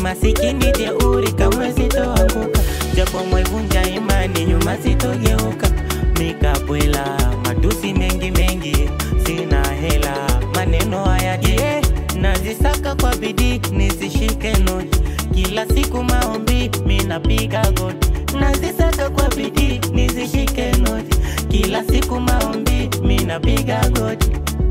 masikini jeuri kamwe sitoanguka japo mwevunja imani nyuma sitogeuka mikabwela matusi mengi mengi sina hela maneno haya je nazisaka kwa bidii nisishike noti kila siku maombi minapiga goti nazisaka kwa bidii nisishike noti kila siku maombi minapiga goti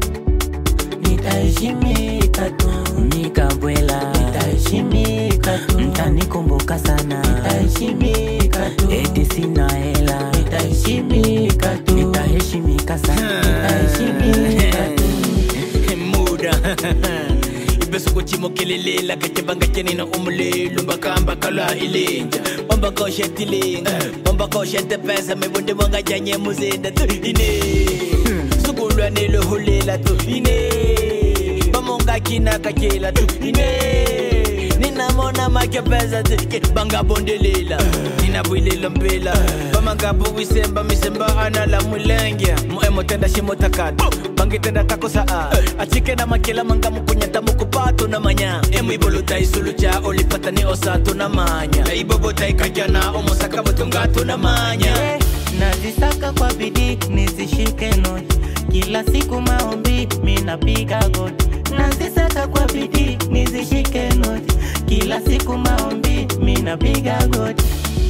nitaheshimika tu nikabwela nitaheshimika tu mtanikumbuka sana nitaheshimika tu eti sina hela nitaheshimika tu nitaheshimika sana nitaheshimika tu muda ibesukutshimokelelela kacebanga cenina umulilo mbakamba kala ilinja wambakoshet-ilinga wambakoshet-pesa mebonde bongajanye muzinda tu ine sukulwaneleholela tu ine bamongakina-kakela tu ine ninamona makepeza tike bangabondelela ninabwilela mpela bamangabuwisemba misemba anala mulenge muemotenda shimotakata bangitenda takosaa achike na makela mangamukunyata mukupato na manya emwiboluta isulucha olipatani osatu na manya ibobota ikajana omosakabotungato na manya Yeah, nazisaka kwa bidii nisishike noti kila siku maombi minapiga goti nazisaka kwa bidii nisishike noti kila siku maombi minapiga goti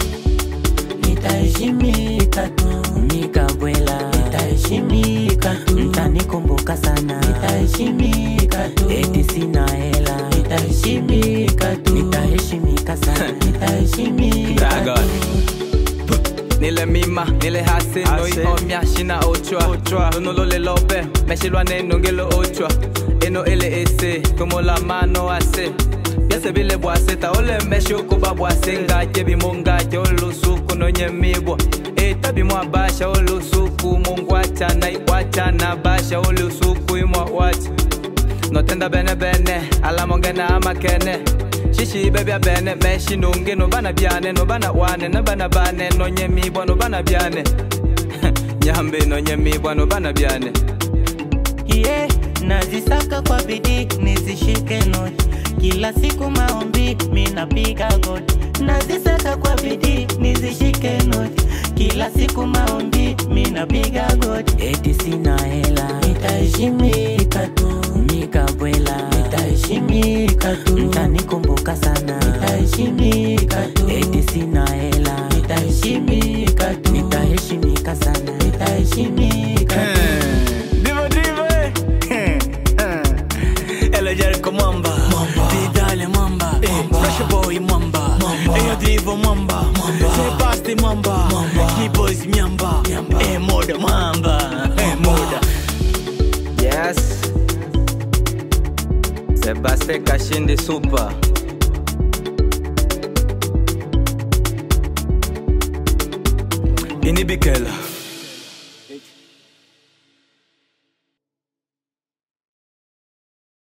nitaheshimika tu nikabwela nitaheshimika tu mtanikumbuka sana nitaheshimika tu eti sina hela nitaheshimika tu nitaheshimika sana nitaheshimika Dragon. tu nile mima nile hasi noi omya shina ochwa nono le lope meshilwane nongelo ochwa eno ele ese como la mano ase byase bile bwaseta ole meshuku babwase ngaje bimungaje olusuku nonyemibwa eta bimwa basha olusuku mungwachana iwachana basha olusuku imwa wacha notenda bene bene alamongena amakene shishi bebya bene meshi nungi nobana byane nobana wane nabana bane nonyemibwa nobana byane nyambe nonyemibwa nobana byane yeah, nazisaka kwa bidii nisishike noti kila siku maombi minapiga goti nazisaka kwa bidii nisishike noti kila siku maombi minapiga goti eti sina hela nitaheshimika tu nikabwela nitaheshimika tu mtanikumbuka sana nitaheshimika tu eti sina hela nitaheshimika tu nitaheshimika sana nitaheshimika tu Divo Divo eh. Ela Jericho Mwamba Vidale Mwamba Fresh Boy Mwamba Eyo Divo Mwamba Sebasti Mwamba Keyboys Myamba Eh Moda Mwamba Eh Moda yes sebaste kashindi super Inibikela